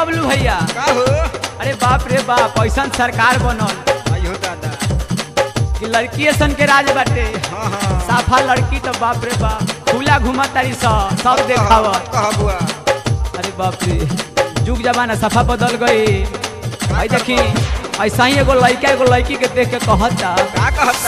बबलू भैया का हो अरे बाप रे बाप ऐसा सरकार बनल आइयो दादा कि लड़की सन के राज बाटे हाँ हाँ साफा लड़की तो बाप रे बाप खुला घुमा तारी सब सब देखावत कहा बुआ अरे बाप रे जुग जमाना सफा बदल गई आई देखी ऐसा ही एगो लड़का एगो लड़की के देख के कहता का कहता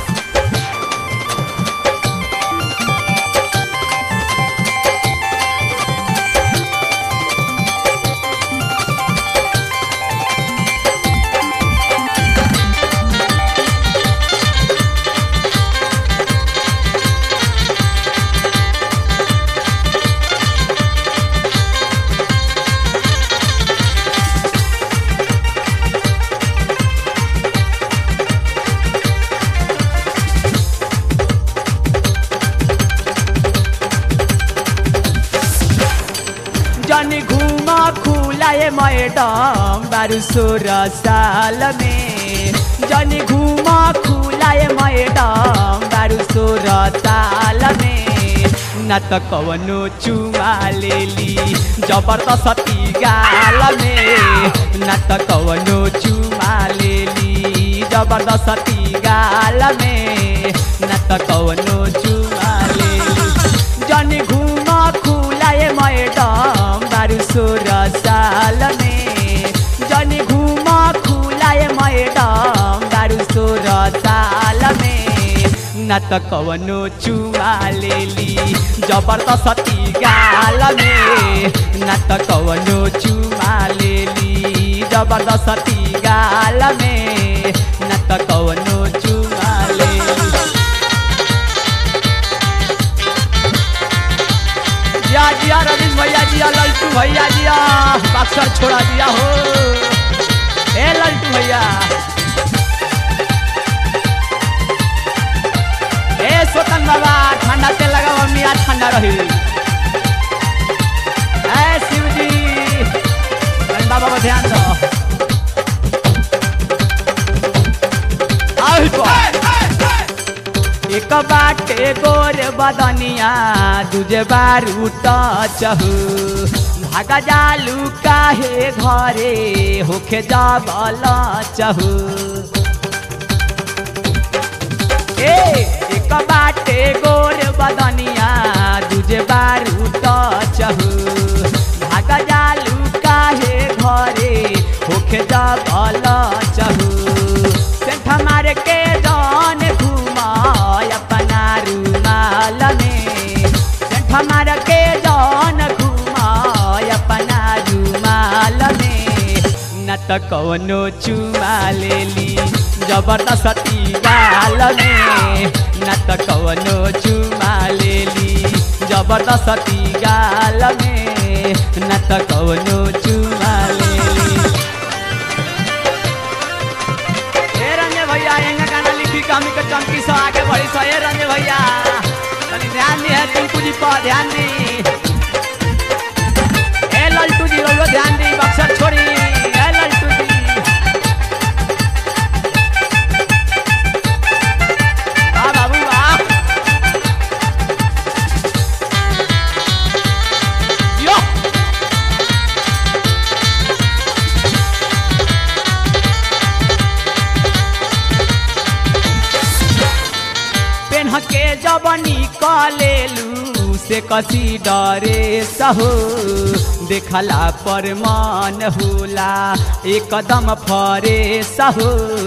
जनी घुमा खुलाए मैडम बारू सोलह साल में जनी घुमा खुलाए मैडम बारू सोलह साल में न त कवनो चुमा लेली जबरदस्ती गाल में न त कवनो चुमा लेली जबरदस्ती गाल में न त कवनो चुमा लेली जनी घुमा खुलाए मैडम बारू सोलह साल में जनी घुमा खुलाए मैडम बारू सोलह साल में न त कवनो चुमा लेली जबरदस्ती गाल में न त कवनो चुमा लेली जबरदस्ती गाल में न त कवनो चुमा लेली जिया जिया रवीश भैया जिया लल्टू भैया जिया अक्सर छोड़ा दिया हो ए लल्टू भैया ए स्वतन बाबा ठंडा तेल लगा मिया ठंडा रही ए शिव जी धन बाबा को ध्यान दो आउ तो। एक बाटे गोर बदनिया दूजे बार चहु भागा जालू काहे घरे होखे जाबल चहु ए एक बाटे गोर बदनिया दूजे बार चहु भागा जालू काहे घरे होखे जाबल चहु सेठ मार के जान घुमाय अपना रुमाल में सेठ मार के जान घुमाय अपना रुमाल में न त कवनो चुमा लेली जबरदस्ती गाल में न त कवनो चुमा लेली जबरदस्ती गाल में न त कवनो चुमा लेली ए रंजे भैया एंगा गाना लिखी कमी के चमकी सो आगे बढ़ी सो ए रंजे भैया तनी ध्यान दी है टिंकू जी पर ध्यान दी ए लल्टू जी रो ध्यान दी बक्सर छोड़ी ए लल्टू जी वाह बाबू वाह यो पेन्ह के जब निकलेलू से कसी डरे सहो देखला पर मन होला एकदम फरे सहो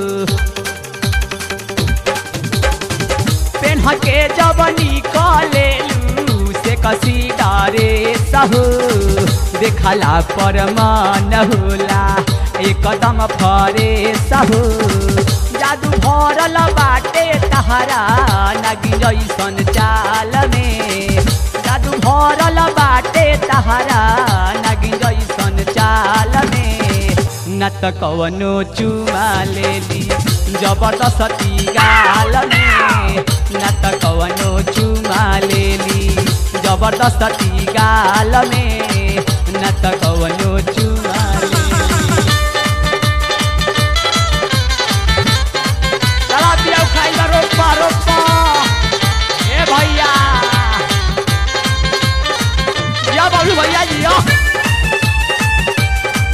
पेन्ह के जब निकलेलू से कसी डरे सहो देखला पर मन होला एकदम फरे सहो जादू भरल बाटे तहरा नगी जैसन चाल में जादू भरल बाटे तहरा नगी जैसन चाल में न त कवनो चुमा लेली जबरदस्ती गाल में न त कवनो चुमा लेली जबरदस्ती गाल में न त कवनो चुमा लेली चला पिया खाइला रोपा रोपा ए भैया या बाबू भैया जी या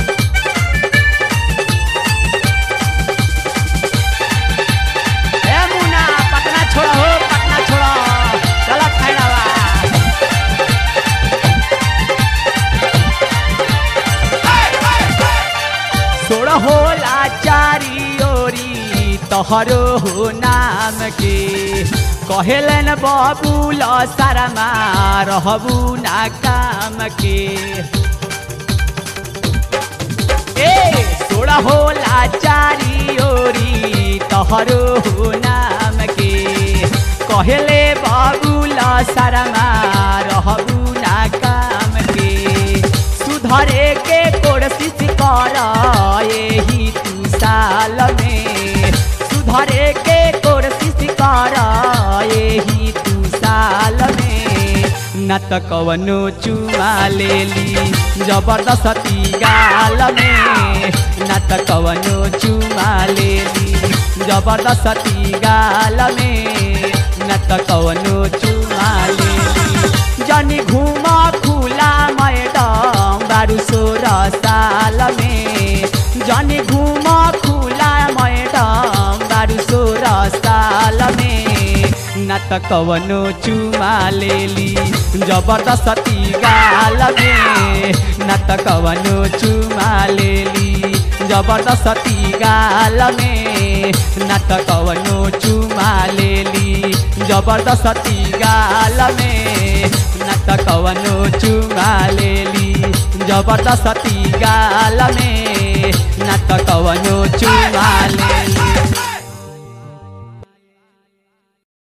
तोहरो हो नाम के कहेलन बबुल सारामा रहबू ना काम के ए सोड़ा होला चारी ओरी तोहरो हो नाम के कहेले बबुल सारामा रहबू ना काम के सुधरे के कोशिश कर यही तू साल में सुधरे के कोशिश कर यही तू साल में न त कवनो चुमा लेली जबरदस्ती गाल में न त कवनो चुमा लेली जबरदस्ती गाल में न त कवनो चुमा लेली जनी घुमा खुला मैडम बारू सोलह साल में जनी घुमा खुला मैडम बारू सोलह साल में न त कवनो चुमा लेली जबरदस्ती गाल में न त कवनो चुमा लेली जबरदस्ती गाल में न त कवनो चुमा लेली जबरदस्ती गाल में न त कवनो चुमा लेली जबरदस्ती गाल में न त कवनो चुमा लेली